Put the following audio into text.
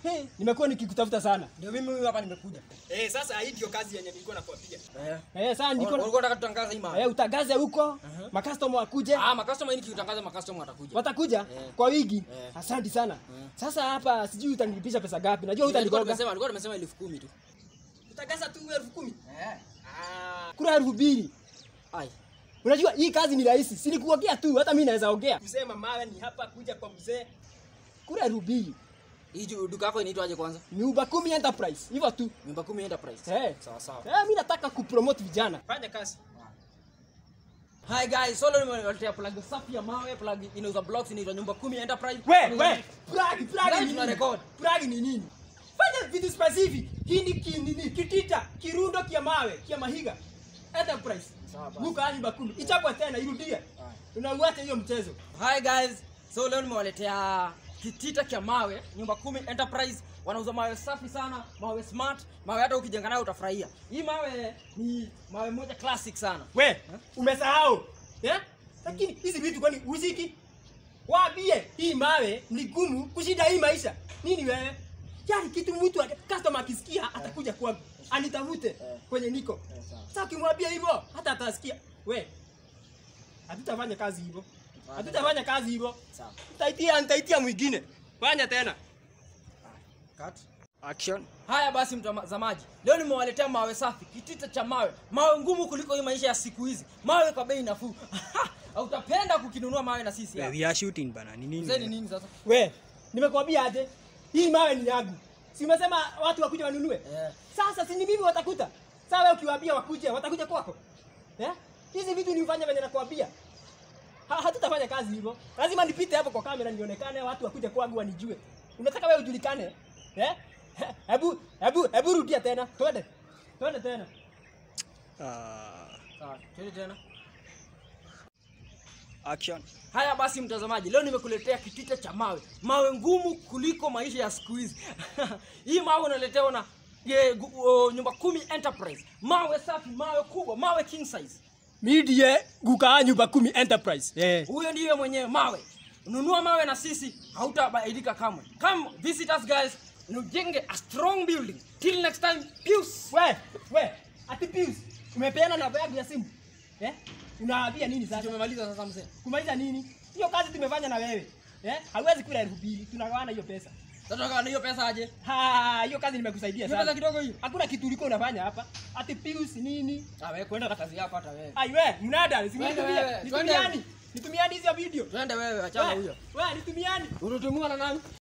Hey, nimekuwa nikikutafuta sana. Ndio mimi huyu hapa nimekuja. Eh, sasa hii ndio kazi yenye nilikuwa nakuambia. Eh. Eh, sasa niko Ulikuwa unataka tutangaze hii mara. eh, utangaze huko, makastoma wakuje. Ah, makastoma hii nikiutangaza makastoma watakuja. Watakuja Eh. kwa wiki. Eh. Asante sana. Sasa hapa sijui utanilipisha pesa gapi. Najua Nilikuwa utanigoga. nimesema, nilikuwa nimesema elfu kumi tu. Utangaza tu elfu kumi. Eh. Ah, kura elfu mbili. Ai. Unajua hii kazi ni rahisi. Si nikuongea tu, hata mimi naweza ongea. Kusema mawe ni hapa kuja kwa mzee. Kura elfu mbili. Hii ju- duka yako inaitwaje kwanza? Nyumba kumi enterprise. Hivyo tu. Nyumba kumi Enterprise. Eh. Sawa sawa. Eh, mimi nataka kupromote vijana. Fanya kazi. Hi guys, so leo nimewaletea plug safi ya mawe, plug inauza blocks inaitwa nyumba kumi Enterprise. We, we, plug, plug Live ni tuna nini? record. Plug ni nini? Fanya vitu specific. Hii ni ki- nini? Kitita, kirundo kia mawe, kia mahiga. Enterprise. Sawa basi. Buka hadi bakulu. Ichapwa tena, irudie. Unauacha hiyo mchezo. Hi guys, so leo nimewaletea kitita cha mawe, nyumba kumi Enterprise. Wanauza mawe safi sana, mawe smart, mawe hata ukijenga nayo utafurahia. Hii mawe ni mawe moja classic sana. We, umesahau. Eh? Lakini hizi vitu kwani uziki? Waambie hii mawe ni gumu kushinda hii maisha. Nini wewe? Yaani kitu mtu ata- customer akisikia atakuja kwangu. Anitafute kwenye niko. Eh, sawa. Sasa ukimwambia hivyo hata atasikia. We. Hatutafanya kazi hivyo. Hatutafanya kazi hivyo. Sawa. Nitaitia nitaitia mwingine. Fanya tena. Cut. Action. Haya basi mtazamaji, leo nimewaletea mawe safi, kitita cha mawe, mawe ngumu kuliko hii maisha ya siku hizi, mawe kwa bei nafuu. Utapenda kukinunua mawe na sisi hapa. We are shooting bana. Ni Mzee ni nini? nini sasa? We, nimekwambia aje? Hii mawe ni yangu. Si umesema watu wakuja wanunue? Eh. Sasa si ni mimi watakuta. Sasa wewe ukiwaambia wakuje, watakuja kwako. Eh? Hizi vitu ni ufanye venye nakwambia. Ha, hatutafanya kazi hivyo. Lazima nipite hapo kwa kamera nionekane, watu wakuje kwangu wanijue. Unataka wewe ujulikane? Eh? Hebu hebu hebu rudia tena. Twende. Twende tena. Ah, Sawa, twende tena. action. Haya basi mtazamaji, leo nimekuletea kitita cha mawe, mawe ngumu kuliko maisha ya siku hizi. Hii mawe unaletewa na ye, gu, o, nyumba kumi Enterprise, mawe safi, mawe kubwa, mawe king size. Midie guka nyumba kumi enterprise. Eh. Huyo ndiye mwenyewe mawe. Nunua mawe na sisi, hautabadilika kamwe. Come visit us guys, nujenge a strong building. Till next time, peace. We, we, ati Pius, umepeana namba yangu ya simu. Eh? Unawaambia nini sasa? Tumemaliza sasa mzee. kumaliza nini? Hiyo kazi tumefanya na wewe. Eh? Hauwezi kula elfu mbili, tunagawana hiyo pesa. Sasa hiyo pesa aje? Ha, hiyo kazi nimekusaidia Hiyo pesa sana. kidogo hiyo. Hakuna kitu ulikuwa unafanya hapa. Ati Pius nini? Ah, wewe kwenda na kazi yako hata wewe. Ai we, mnada, Twende simnitumia. wewe, Nitumiani. twende. Nitumiani hizo video. Twende wewe, achana We, huyo. we, nitumiani. Unatumua na nani?